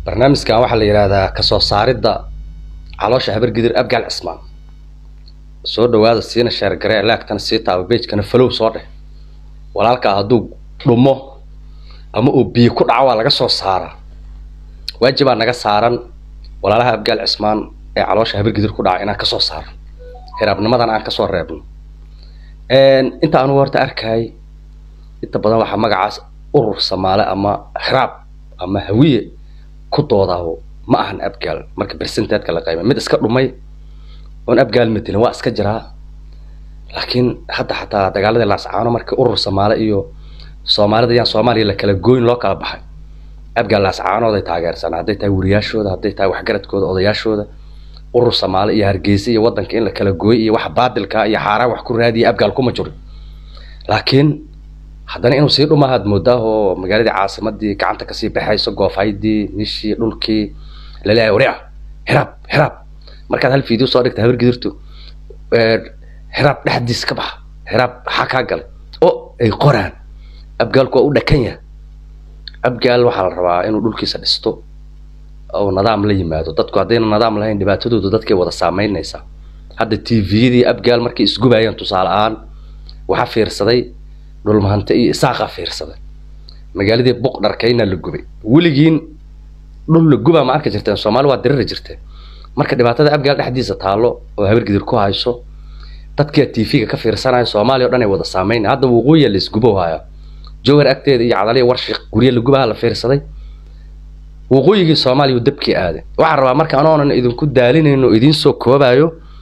barnaamijkan waxaa la yidhaahdaa kasoo saaridda caloosha habargidir abgaal cismaan soo dhawaada siina sheergaree laagtana sii taaba beejkana falow soo dheh walaalkaa hadduu dhumo ama uu biyo ku dhaco waa laga soo saaraa waajibaa naga saaran walaalaha abgaal cismaan ee caloosha habargidir ku dhaca inaan kasoo saarno hiraabnimadan aan kasoo reebno inta anugu horta arkay inta badan waxaa magacaas urur samaale ama hiraab ama hawiye ku doodaaho ma ahan abgaal marka bersenteedka la qayma mid iska dhumay oon abgaal matelin waa iska jiraa laakiin hadda xataa dagaaladii laascaano markii urur samaale iyo soomaalida yaan soomaaliya la kala gooyn loo kala baxay abgaal laascaanooday taageersan hadday tahay wariyaashooda hadday tahay waxgaradkooda odayaashooda urur samaale iyo hargeysa iyo waddanka in la kala gooy iyo wax baadilka iyo xaaraan wax ku raadiya abgaal kuma jirin laakiin haddana inuu sii dhumahaad moodaahoo magaaladii caasimadii gacanta kasii baxayso goofaydii nishii dhulkii laleeyahay waria xiraab xiraab markaad hal video soo dhigta habargidirtu xiraab dhexdiis ka baxa xiraab maxaa kaa galay o ay qoraan abgaalku waa u dhakan yahay abgaal waxaa la rabaa inuu dhulkiisa dhisto oo nidaam la yimaado dadku haddayna nidaam lahayn dhibaatadoodu dadkay wada saameynaysaa hadda t v-yadii abgaal markay isgubayeen tusaale ahaan waxaa fiirsaday dhulmahante iyo isaaqaa fiirsaday magaaladii buq dharkayna la gubay weligiin dhul la gubaa ma arki jirteen soomaali waa diriri jirteen marka dhibaatada abgaal dhexdiisa taallo oo habargidir ku hayso dadkia t v-ga ka fiirsanaya soomaaliya o dhan ay wada saameynaya hadda waqooyiya la isgubo haya jowhar agteeda iyo cadaliya warshiq gurya la gubaha la fiirsaday waqooyigii soomaaliya dabkii aaday waxaan rabaa marka anoonan idinku daalinayno o idiin soo koobayo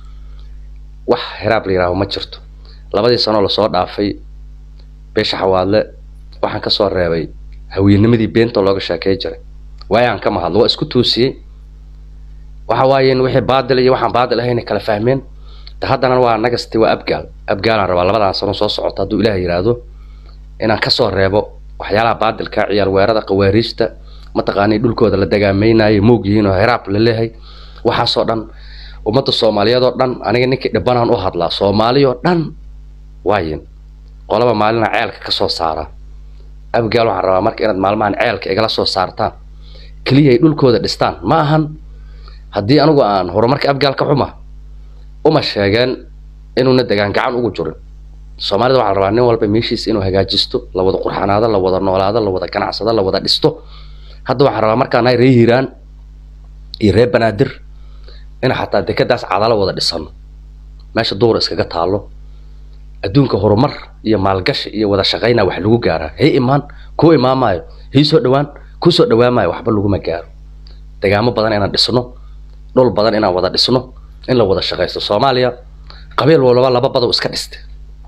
wax hiraab la yidhaaho ma jirto labadii sanoo lasoo dhaafay beesha xawaadle waxaan kasoo reebay haweenimadii beenta looga sheekey jiray waayaan kama hadlo waa isku toosiyey waxa waayeen wixii baadil iyo waxaan baadil ahayn kala fahmeen de haddana waa nagasti waa abgaal abgaalaan rabaa labadan sano soo socota hadduu ilaah yidhaahdo inaan kasoo reebo waxyaalaha baadilka ciyaar weerada qawaariijta mataqaanay dhulkooda la dagaamaynayo moog yihiin oo hiraab la leehay waxaasoo dhan ummadda soomaaliyeed oo dhan aniga ninkii dhibanaan u hadlaa soomaali oo dhan waayin qolaba maalina ceelka ka soo saara abgaal waxaan rabaa marka inaad maalmahan ceelka igala soo saartaan keliya ay dhulkooda dhistaan ma ahan haddii anigu aan horumarka abgaal ka xuma uma sheegeen inuuna degaan gacan ugu jirin soomaalida waxaa la rabaa nin walba meeshiisa inuu hagaajisto la wada qurxanaado la wada noolaado la wada ganacsado la wada dhisto hadda waxaan rabaa markaan hay ree hiiraan iyo ree banaadir in xataa dekadaas cadalo wada dhisano meesha duura iskaga taalo adduunka horumar iyo maalgashi iyo wada shaqayna wax lagu gaaraa hay imaan kuu imaamaayo hay soo dhawaan kuu soo dhawaamaayo waxba laguma gaaro degaamo badan inaan dhisno dhul badan inaan wada dhisno in la wada shaqaysto soomaaliya qabiil walba laba badow iska dhiste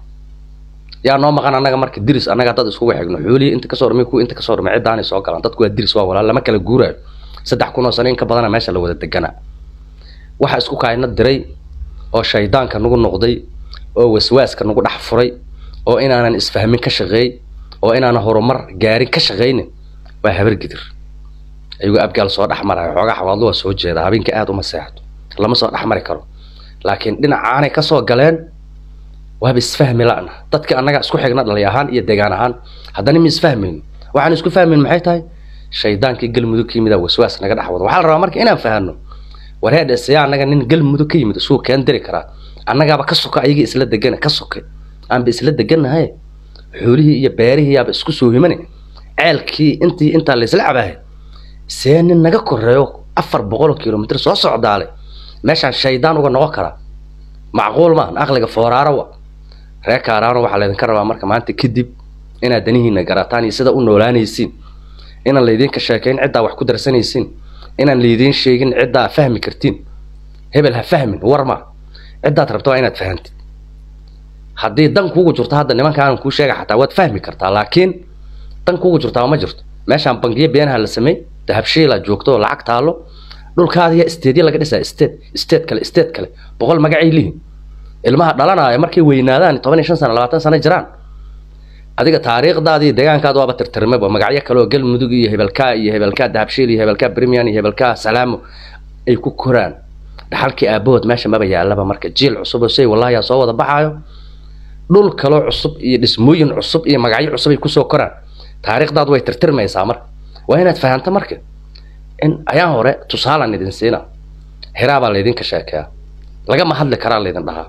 yaa noo maqan annaga marka diris annaga dad iskugu xigno xoolihii inta kasoo hormay kuwa inta kasoo hormay ciddaanay soo galaan dadku waa diris waa walaal lama kala guuraayo saddex kun oo sano in ka badana meesha la wada deganaa waxa isku kaayna diray oo shaydaanka nagu noqday oo waswaaska nagu dhex furay oo inaanan isfahmin ka shaqeey oo inaanan horumar gaarin ka shaqaynin waa habargidir ayagoo abgaal soo dhex marayo xoogaa xawaadlo waa soo jeeda habeenka aada uma seexdo lama soo dhex mari karo laakiin dhinacaanay kasoo galeen waaba isfahmi la'na dadka annaga isku xigna dhalay ahaan iyo degaan ahaan haddana ma isfahmayno waxaan isku fahmayn maxay tahay shaydaankii galmudug ka yimid waswaas naga dhex wada waxaa la rabaa marka inaan fahano wareedhe siyaa annaga nin galmudug ka yimid isuu keen diri karaa annagaaba ka soka ayagii isla degana ka sokay aanba isla degannahay xoolihii iyo beerihii yaaba isku soo himane ceelkii intii intaa laysla cabahay see nin naga koreeyo afar boqol kilomitr soo socdaale meeshaan shaydaan uga noqon karaa macquul maahan aqliga fooraaro wa ree kaaraano waxaa laydinka rabaa marka maanta kadib inaad danihiina garataan iyo sida u noolaanaysiin inaan laydinka sheekayn ciddaa wax ku darsanaysiin inaan laydiin sheegin ciddaa fahmi kartiin hebel ha fahmin war ma ciddaad rabto waa inaad fahantid haddii dan kuugu jirto hadda nimankaanan kuu sheega xataa waad fahmi kartaa laakiin dan kuugu jirtaa ma jirto meeshaan bangiyo beenaha la sameey dahabshiila joogto oo lacag taalo dhulkaadiya isteedya laga dhisaa isteed isteed kale isteed kale boqol magacay lihin ilmaha dhalanaya markay weynaadaan toban iyo shan sano labaatan sano jiraan adiga taariikhdaadii deegaankaada waaba tirtirmayba magacyo kale oo galmudug iyo hebelkaa iyo hebelkaa dahabshiil iyo hebelkaa brimian iyo hebelkaa salaamo ay ku koraan dhaxalkii aabahood meesha maba yaalaba marka jiil cusub oo say wallahi yaa soo wada baxaayo dhul kaloo cusub iyo dhismooyin cusub iyo magacyo cusub ay kusoo koraan taariikhdaadu way tirtirmaysaa marka waa inaad fahamto marka in ayaan hore tusaalaan idin siina hiraabaa laydinka sheekeeya lagama hadli karaa laydin dhahaa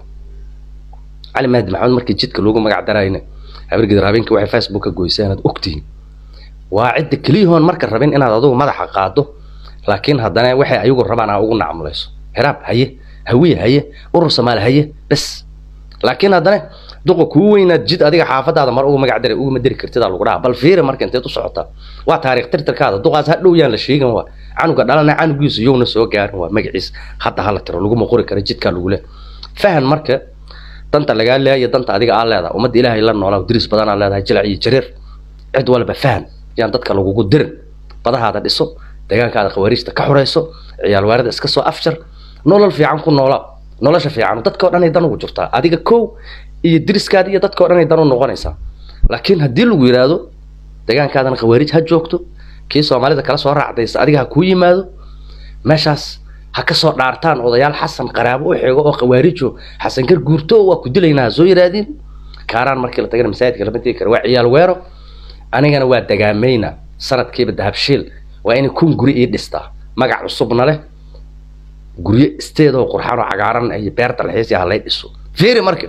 cali mahdi maxamed markii jidka loogu magac darayna habargidir habeenkii waxay facebook ka goysay inaad ogtihiin waa cidda keliyahoon marka rabin inaad adugu madaxa qaado laakiin haddana waxay ayagu rabaan aa ugu nacmulayso hiraab haye hawiye haye urur soomaali haye bes laakiin haddana duqa kuu weynaad jid adiga xaafadaada mar ugu magac daray uguma diri kartidaa lagu dhaha bal fiiri marka inteed u socotaa waa taariikh tirtirkaada duqaas hadhow yaan la sheegan waa canuga dhalana canugiisu yowna soo gaarin waa magaciis hadda hala tiro laguma qori kara jidkaa lagu leh fahan marka danta lagaa leeya danta adiga aa leedahay ummadda ilaahay la noolaa diris badanaa leedahay jilac iyo jareer cid walba fahan yaan dadka lagugu dirin badahaada dhiso deegaankaada khawaariijta ka xurayso ciyaal waarida iska soo afjar nolol fiican ku noolaa nolosha fiican dadka o dhan ay dan ugu jirtaa adiga kow iyo diriskaada iyo dadka o dhan ay dan u noqonaysaa laakiin haddii lagu yidhaahdo deegaankaadana khawaariij ha joogto kii soomaalida kala soo raacdaysa adiga ha kuu yimaado meeshaas ha ka soo dhaartaan odayaal xasan qaraabo u xigo oo khawaarijo xasan gar guurto waa ku dilaynaa ha soo yidhaahdiin kaaraan markii la tagana masaajidka lama tegi kara waa ciyaal weero anigana waa dagaamayna sanadkiiba dahabshiil waa inay kun guri ii dhistaa magac cusubna leh guryo isteedoo qurxaan oo cagaaran iyo beer dalxiis iyo halay dhiso fiiri marka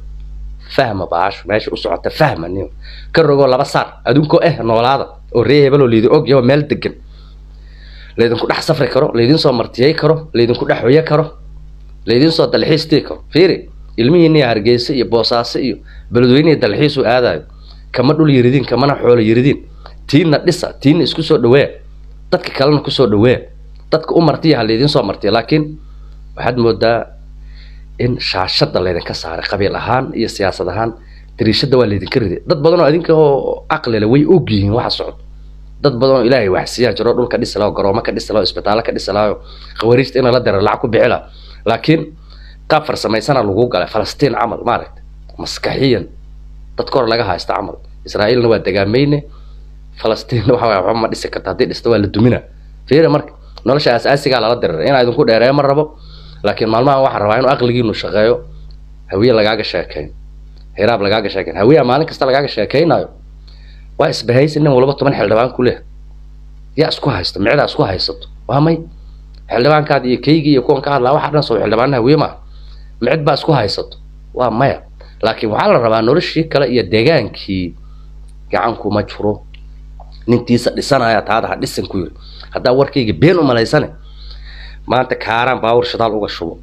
fahma baasho meesha u socota fahma nin ka rogoo laba saar adunkoo eh noolaada oo ree hebeloo laydin og yaho meel degan laydinku dhex safri karo laydin soo martiyey karo laydinku dhex hoye karo laydin soo dalxiis tii karo fiiri ilmihiiniya hargeysa iyo boosaaso iyo beledweynihi dalxiisu aadayo kama dhul yiridiin kamana xoolo yiridiin tiinna dhisa tiinna isku soo dhaweeya dadka kalena kusoo dhaweeya dadka u martiya ha laydin soo martiya laakiin waxaad moodaa in shaashada laydinka saaray qabiil ahaan iyo siyaasad ahaan dariishada waa laydinka riday dad badan oo idinka oo aqlile way og yihiin waxa socdo dad badan oo ilaahay waxsiyaa jiro dhulka dhisi laho garoomo ka dhisi laho isbitaallo ka dhisi laho khawariijta in la dara lacag ku bixi laha laakiin qaab farsamaysana lagu galay falastiin camal maaragta maskaxiyan dadka hor laga haysta camal israa'iilna waa dagaamayne falastiinna waxa waye waxba ma dhisi karta haddii dhista waa la dumina fiiri marka nolosha asaasigaa lala diriray inaa idinku dheereeyo ma rabo laakiin maalmahan waxaa rabaa inuu aqligiinu shaqeeyo hawiye lagaaga sheekeyn hiraab lagaaga sheekeyn hawiyaa maalin kasta lagaaga sheekeynayo waa isbahaysi nin walba toban xildhibaan ku leh yaa isku haysto micdaa isku haysato waa may xildhibaankaada iyo keygii iyo kuwan ka hadlaa waxa dhan soo xildhibaana hawiye maaha micid baa isku haysato waa maya laakiin waxaa la rabaa noloshii kale iyo deegaankii gacanku ma jiro nintiisa dhisanaya taada ha dhisan ku yiri haddaa warkayga been u malaysane maanta kaaraan baawur shidaal uga shubo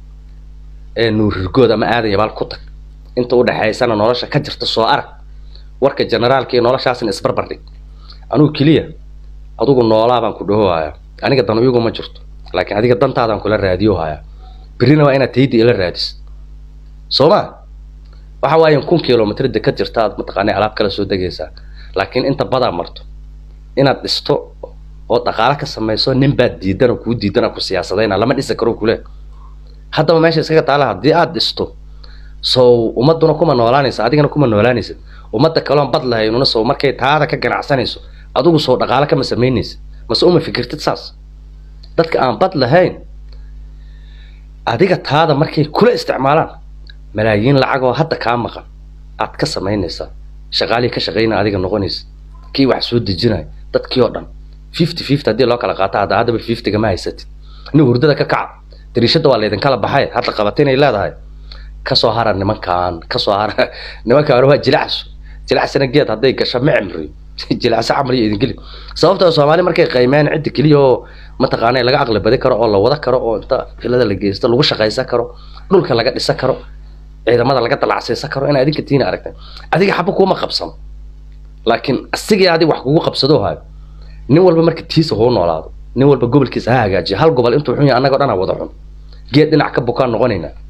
ee nuurirgood ama aadan yabaal ku tag inta u dhexaysana nolosha ka jirta soo arag warka generaalka iyo noloshaasna isbarbar dhig anugu keliya adugu noolaa baan ku dhahohayaa aniga dan iyagu ma jirto laakiin adiga dantaadaan kula raadiyo hayaa berrina waa inaad tayda ila raadis soo ma waxa waayan kun kilomitrda ka jirta aad mataqaanay alaab kala soo degaysaa laakiin inta badaa marto inaad dhisto oo dhaqaalo ka samayso nin baad diidan oo kuu diidan oo ku siyaasadayna lama dhisi karo kule haddaba meesha iskaga taala haddii aad dhisto sow ummaduna kuma noolaanaysa adigana kuma noolaanaysa ummadda kaloon bad lahaynuna sow markay taada ka ganacsanayso adigu sow dhaqaalo kama samaynaysa mase uma fikirtid saas dadka aan bad lahayn adiga taada markay kula isticmaalaan malaayiin lacag oo hadda kaa maqan aad ka samaynaysaa shaqaalihii ka shaqaynaa adiga noqonaysa kii wax soo dejinaya dadkii oo dhan fifty fifty haddii loo kala qaato hadda haddaba fiftyga ma haysatid nin hurdada ka kaca dariishada waa laydinkala baxay hadda qabata inay leedahay kasoo hara nimankaan kasoo hara nimankaan waa jilacso jilacsana geed hadday gasho ma cimriyo jilacso camal iyo idin geli sababtoo soomaali markay qaymeen cidda keliya oo mataqaanay laga aqli badi karo oo la wada karo oo inta filada la geysto lagu shaqaysan karo dhulka laga dhisan karo ciidamada laga dalacsaysan karo in adinka tiina aragtay adiga xaba kuuma qabsano laakiin asigii adig wax kugu qabsado hayo nin walba marka tiisa huu noolaado nin walba gobolkiisa ha hagaajiyo hal gobol intuu xun yahay annagoo dhan ha wada xun geed dhinac ka bukaan noqonaynaa